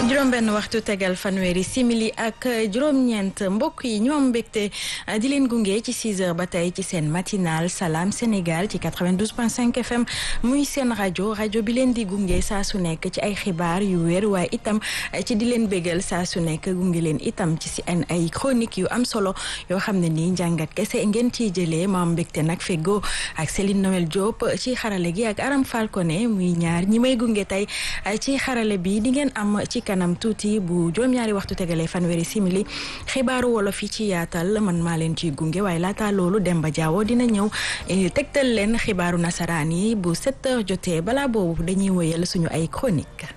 juróom benn waxtu tegal fanweeri simili ak juróom-ñeent mbokk yi ñu am mbégte di leen gunge ci 6 heures ba tey ci seen matinal Salam Sénégal ci 92.5 FM muy seen rajo rajo bi leen di gunge saa su nekk ci ay xibaar yu wér waaye itam ci di leen bégal saa su nekk gunge leen itam ci si ay chronique yu am solo yoo xam ne nii njàngat kese ngeen ciy jëlee ma am mbégte nag fego ak Céline Noël Diop ci xarale gi ak Aram Falcone muy ñaar ñi may gunge tey ci xarale bi di ngeen am ci kanam tuuti bu juróom-ñaari waxtu tegalee fanweeri simili xibaaru wolof yi ci yaatal man maa leen ciy gunge waaye laata loolu Demba Diawo dina ñëw tegtal leen xibaaru nasaraan yi bu 7 heures jotee balaa boobu dañuy wëyal suñu ay chronique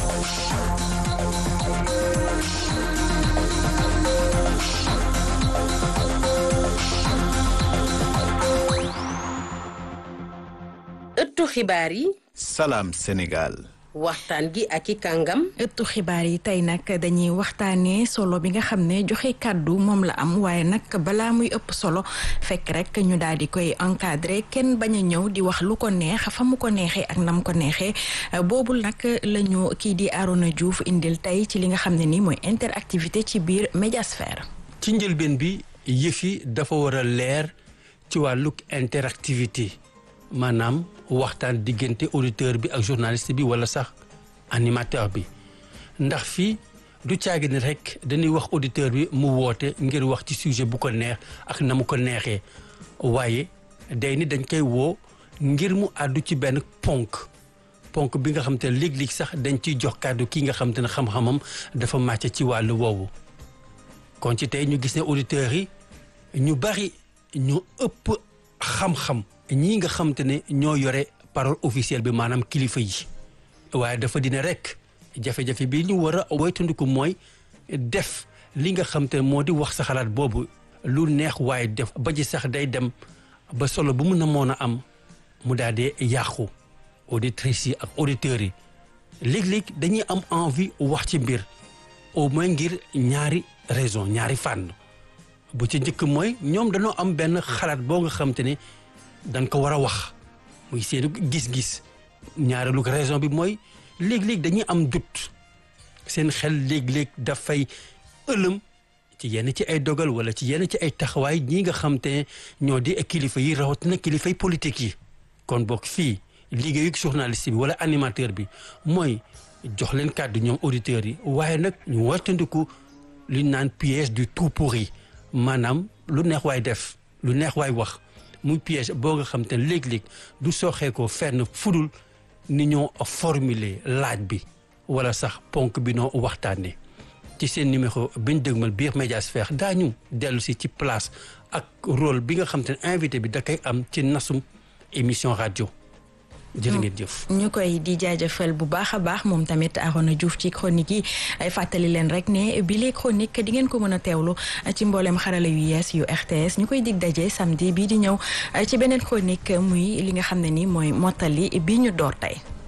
ëttu xibaar yi. Salam Sénégal. waxtaan gi ak i kàngam. ëttu xibaar yi tey nag dañuy waxtaanee solo bi nga xam ne joxe kàddu moom la am waaye nag balaa muy ëpp solo fekk rek ñu daal di koy encadré kenn bañ a ñëw di wax lu ko neex fa mu ko neexee ak nam ko neexee boobul nag la ñu kii di Arona Diouf indil tey ci li nga xam ne ni mooy interactivité ci biir médiasphère. ci njëlbeen bi yëf yi dafa war a leer ci wàllug interactivité. maanaam waxtaan diggante auditeur bi ak journaliste bi wala sax animateur bi ndax fii du caagi ni rek dañuy wax auditeur bi mu woote ngir wax ci sujet bu ko neex ak na mu ko neexee waaye day ni dañ koy woo ngir mu àddu ci benn ponk ponk bi nga xam te ne léeg-léeg sax dañ ciy jox kàddu kii nga xam te ne xam-xamam dafa màcc ci wàllu woowu kon ci tey ñu gis ne auditeurs yi ñu bari ñu ëpp xam-xam ñii nga xam te ne ñoo yore parole officielle bi maanaam kilifa yi waaye dafa dina rek jafe-jafe bi ñu war a woytandiku mooy def li nga xam te ne moo di wax sa xalaat boobu lu neex waaye def ba ji sax day dem ba solo bu mun a moon a am mu daal di yàqu auditrices yi ak auditeurs yi léeg-léeg dañuy am envie wax ci mbir au moins ngir ñaari raison ñaari fànn bu ci njëkk mooy ñoom dañoo am benn xalaat boo nga xam te ne dañ ko war a wax muy seenu gis-gis ñaareelu raison bi mooy léeg-léeg dañuy am dut seen xel léeg-léeg dafay ëlëm ci yenn ci ay dogal wala ci yenn ci ay taxawaay ñi nga xam te ñoo di kilifa yi rawatina kilifay politique yi kon bokk fii liggéeyu journaliste bi wala animateur bi mooy jox leen kàddu ñoom auditeurs yi waaye nag ñu wartandiku li naan piège du tout pourri maanaam lu neex waay def lu neex waay wax muy piège boo nga xam te ne léeg-léeg du sooxee ko fenn fudul ni ñoo formuler laaj bi wala sax ponk bi noo waxtaanee ci seen numéro bi ñu dëgmal biir médiasphère daañu dellu si ci place ak rôle bi nga xam te ne invité bi da koy am ci nasum émission rajo. jërë ngeen jëf. ñu koy di jaajëfal bu baax a baax moom tamit Arona Diouf ci chronique yi ay fàttali leen rek ne bi les chronique di ngeen ko mën a teewlu ci mboolem xarala yu yees yu RTS ñu koy dig daje samedi bii di ñëw ci beneen chronique muy li nga xam ne ni mooy mottali bi ñu door tey.